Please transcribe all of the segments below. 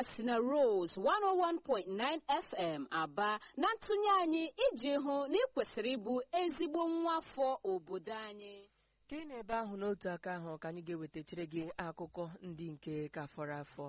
a si na Rose 101.9 FM aba na ntụnye anyị iji hụ na ị kwesịrị ịbụ ezigbo nwa afọ obodo anyị ka ị na-ebe ahụ n'otu aka ahụ ka anyị ga-ewetachiri gị akụkọ ndị nke ka fọrọ afọ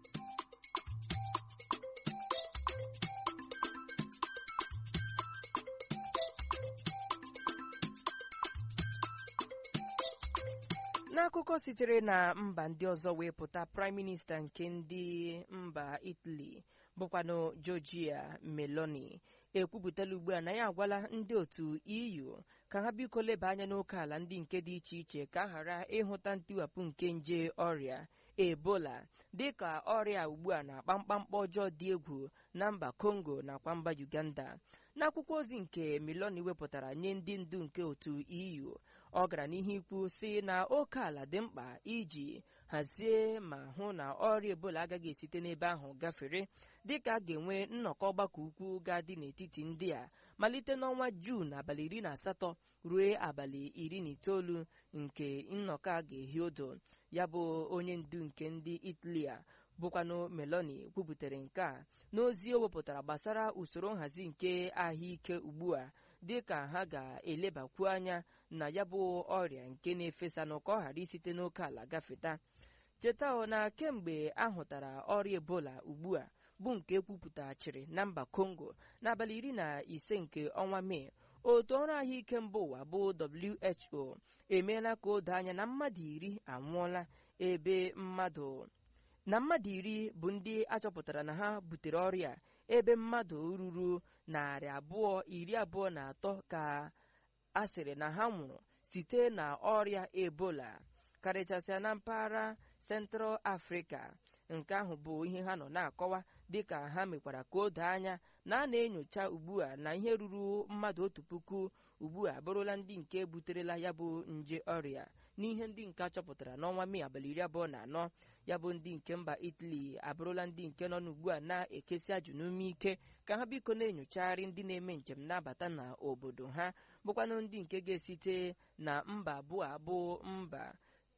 n'akụkọ sitere na mba ndị ọzọ wee pụta praịm minista nke ndị mba italy bụkwanụ georgia meloni ekwupụtala ugbu a na ya agwala ndị otu eu ka ha biko leba anya n'oke ala ndị nke dị iche iche ka a ghara ịhụta ntiwapụ nke nje ọrịa ebola dịka ọrịa ugbu a na-akpa mkpamkpa ọjọọ dị egwu na mba congo nakwa mba uganda n'akwụkwọ ozi nke meloni wepụtara nye ndị ndu nke otu eu ọ gara n'ihu ikwu si na oke ala dị mkpa iji hazie ma hụ na ọrịa ebola agaghị esite n'ebe ahụ gafere dịka a ga-enwe nnọkọ ọgbakọ ukwu ga-adị n'etiti ndị a malite n'ọnwa juun abalị iri na asatọ ruo abalị iri na itoolu nke nnọkọ a ga-ehi odo ya bụ onye ndu nke ndị italy a bụkwanụ meloni kwupụtara nke a n'ozi o wepụtara gbasara usoro nhazi nke ahụike ugbu a dịka ha ga-elebakwu anya na ya bụ ọrịa nke na-efesa n'ụka ọ ghara isite n'oke ala gafeta cheta na kemgbe ahụtara ọrịa ebola ugbu a bụ nke ekwupụtachiri na mba congo n'abalị iri na ise nke ọnwa mee otu ọrụ ahụike mba ụwa bụ who emeela ka o doo anya na mmadụ iri anwụọla ebe mmadụ na mmadụ iri bụ ndị achọpụtara na ha butere ọrịa ebe mmadụ ruru narị abụọ iri abụọ na atọ ka a sịrị na ha nwụrụ site na ọrịa ebola karịchasịa na mpaghara Central Africa nke ahụ bụ ihe ha nọ na-akọwa dịka ha mekwara ka o doo anya na a na-enyocha ugbu a na ihe ruru mmadụ otu puku ugbu a bụrụla ndị nke buterela ya bụ nje ọrịa n'ihe ndị nke achọpụtara n'ọnwa mee abalị iri abụọ na anọ ya bụ ndị nke mba Italy abụrụla ndị nke nọ n'ugbu a na-ekesi ajụ n'ume ike ka ha biko na-enyochagharị ndị na-eme njem na-abata n'obodo ha bụkwanụ ndị nke ga-esite na mba abụọ abụọ mba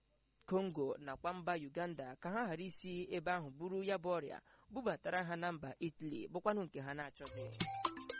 Congo nakwa mba Uganda ka ha ghara isi ebe ahụ buru ya bụ ọrịa bubatara ha na mba Italy bụkwanụ nke ha na-achọghị